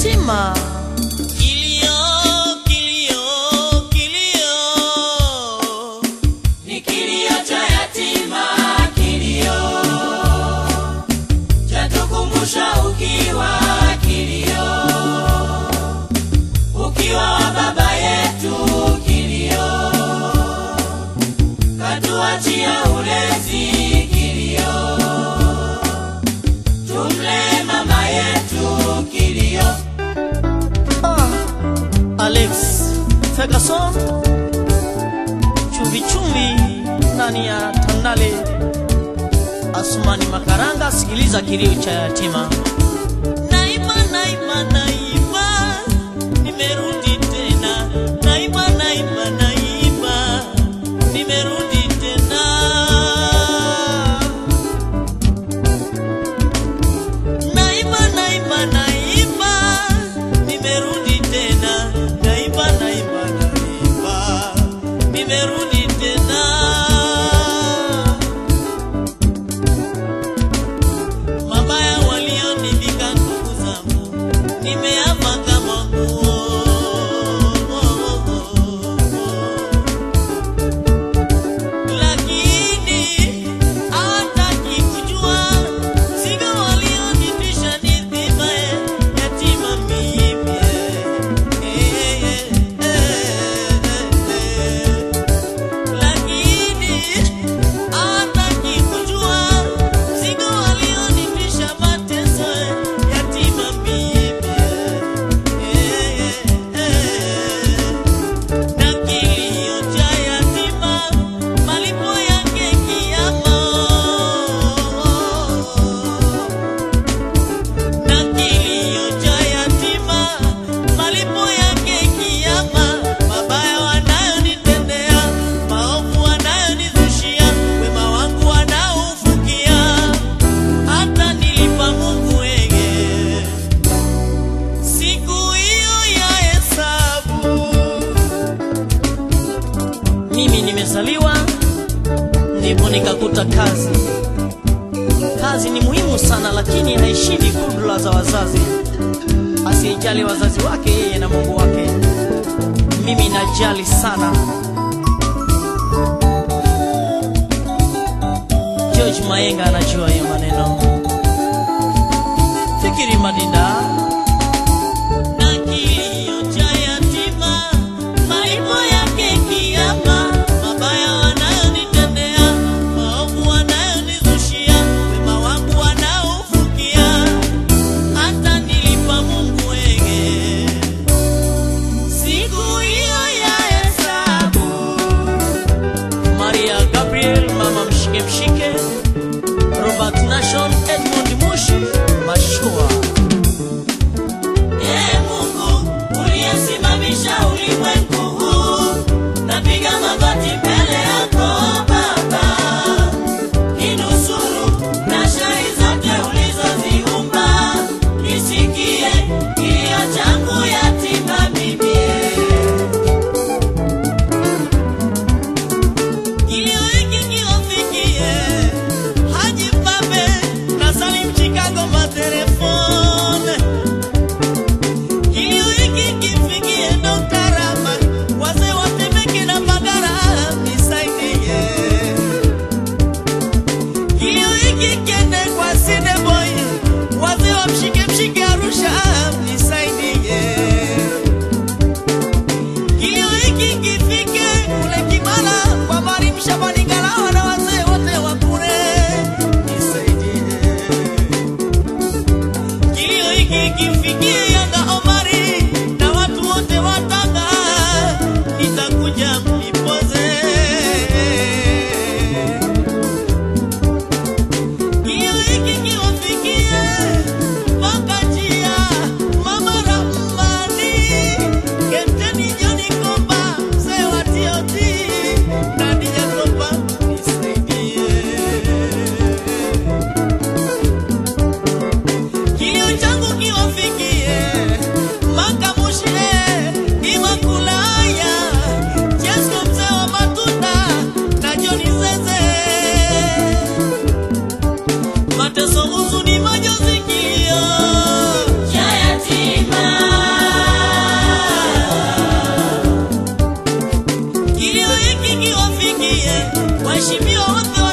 yatima. Kilio, kilio, kilio. Ni kilio cha yatima, kilio. Chatukumbusha ukiwa, kilio. Ukiwa wa baba yetu, kilio. Katuachia ulezi, kilio. Tumle mama yetu, kilio. Ah, Alex Ferguson, chumvi chumvi ndani ya Tandale. Asumani Makaranga, sikiliza kilio cha yatima. Naima, naima, naima, nimerudi tena. Naima, naima, naima, nimerudi tena. Naima, naima, naima, nimerudi tena. Naima, naima, naima, nimerudi tena. Mabaya walionivika ndugu zangu, nimeapa kama nguo. Lakini hawataki kujua mzigo walionitisha ni dhima yatima mimi. Eh, eh, eh, eh. Lakini hawataki kujua mzigo walionitisha mateso yatima mimi. Eh, eh, eh. Na kilio cha yatima, malipo yake kiama. Na kilio cha yatima, malipo yake kiama. Mabaya wanayonitendea, maovu wanayonizushia, wema wangu wanaoufukia, hata nilipa Mungu wege siku hiyo ya hesabu. Mimi nimezaliwa ndipo nikakuta kazi. Kazi ni muhimu sana, lakini haishindi kudula za wazazi. Asiyejali wazazi wake, yeye na Mungu wake. Mimi najali sana. George Mayenga anajua hiyo maneno. Fikiri Madinda na kilio cha yatima, malipo yake kiama. Mabaya wanayonitendea, maovu wanayonizushia, wema wangu wanaoufukia, hata nilipa Mungu wege siku hiyo ya hesabu. Maria Gabriel, mama mshike mshike, Robert Nation, Edmund Mushi, Mashua waheshimiwa wote